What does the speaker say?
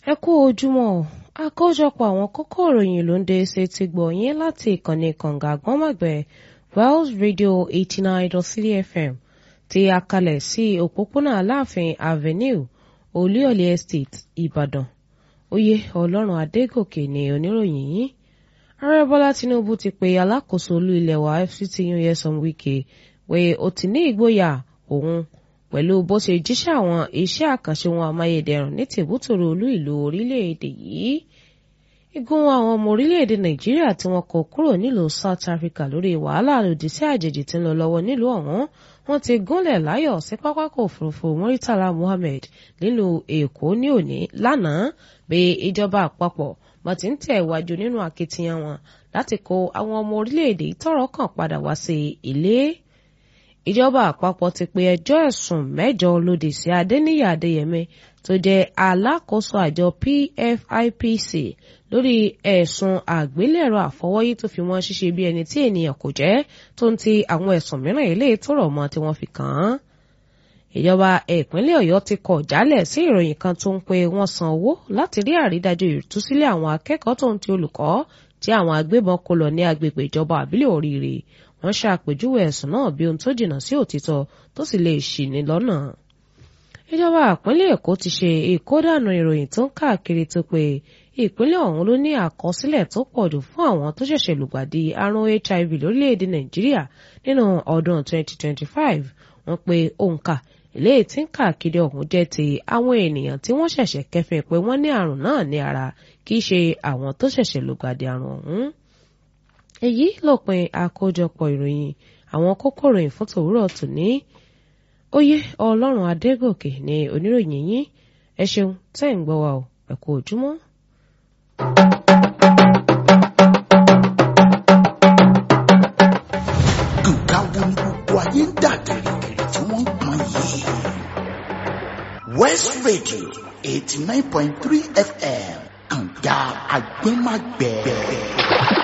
ẹ kú ojúmọ́ o àkójọpọ̀ àwọn kókó ìròyìn ló ń dé ṣe ti gbọ̀ yín láti ìkànnì kànga àgbọ́nmọ̀gbẹ́ wells radio eighty nine dot three fm tí a kalẹ̀ sí òpópónà aláàfin avenue olúyọ̀lé estate ìbàdàn oyè ọlọ́run adégòkè ní oníròyìn yìí ààrẹ bọ́lá tinubu ti pe alákòóso olú ilẹ̀ wa fct nyesom wike pé ó ti ní ìgboyà òun pẹ̀lú bó ṣe jíṣẹ́ àwọn iṣẹ́ àkànṣe wọn amáyédẹrùn ní tìbútòrò olú ìlú orílẹ̀-èdè yìí igun àwọn ọmọ orílẹ̀-èdè nàìjíríà tí wọn kò kúrò nílùú south africa lórí wàhálà lòdì sí àjèjì tí ń lọ lọ́wọ́ nílùú ọ̀hún wọn ti gúnlẹ̀ láyọ̀ sí pápákọ̀ òfurufú muritala muhammed nílùú èkó ní òní lánàá bí ìjọba àpapọ̀ bá ti ń tẹ̀ wájú nínú akitiyan wọn láti kó àwọn ọmọ orílẹ̀-èdè tọ́rọ̀ kàn padà wá sí ilé ìjọba àpapọ̀ ti pe ẹjọ́ ẹ̀sùn mẹ́jọ lòdì sí adéníyà adéyẹmẹ tó jẹ́ alákòóso àjọ pfipc lórí ẹ̀sùn àgbélẹ̀rọ àfọwọ́yí tó fi wọ́n ṣíṣe bí ẹni tí ènìyàn kò jẹ́ tó ń ti àwọn ẹ̀sùn mìíràn eléyìí tó rọ̀ mọ́ tí wọ́n fi kàn án. ìjọba ìpínlẹ̀ ọ̀yọ́ ti kọ̀ jálẹ̀ sí ìròyìn kan tó ń pe wọ́n san owó láti rí àrídájú ìtúsílẹ̀ àwọn akẹ́kọ̀ọ́ tó ń ti olùkọ́ tí àwọn agbébọn kó lọ ní agbègbè ìjọba àbílẹ̀ oríire wọ́n ṣàpèjúwe ẹ̀sùn náà bí ohun tó jìnnà sí òtítọ́ tó sì lè ṣì ní lọ́nà. ìjọba ìpínlẹ̀ èkó ti ṣe ìkódànù ìròyìn tó ń káàkiri tó pé ìpínlẹ̀ ọ̀hún ló ní àkọsílẹ̀ tó pọ̀ jù fún àwọn tó ṣẹ̀ṣẹ̀ lùgbàdì àrùn hiv lórílẹ̀‐èdè nàìjíríà nínú ọdún 2025 wọ́n pe òǹkà eléyìí tí ń káàkiri ọ̀hún jẹ́ ti àwọn ènìyàn tí wọ́n ṣẹ̀ṣẹ̀ kẹfìn pé wọ́n ní àrùn náà ní ara kì í ṣe àwọn tó ṣẹ̀ṣẹ̀ lùgbàdì àrùn ọ̀hún èyí lópin àkójọpọ̀ ìròyìn àwọn kókó ìròyìn fún tòwúrọ̀ tòní oyè ọlọ́run adégòkè ní oníròyìn yín ẹ ṣeun tẹ́ ń gbọ́ wa o ẹ kú ojúmọ́. nǹkan wo ni gbogbo ayé ń dà gìrìgìrì tí wọ́n ń pọn yìí. west radio eighty nine point three fm kànga agbẹ́magbẹ́.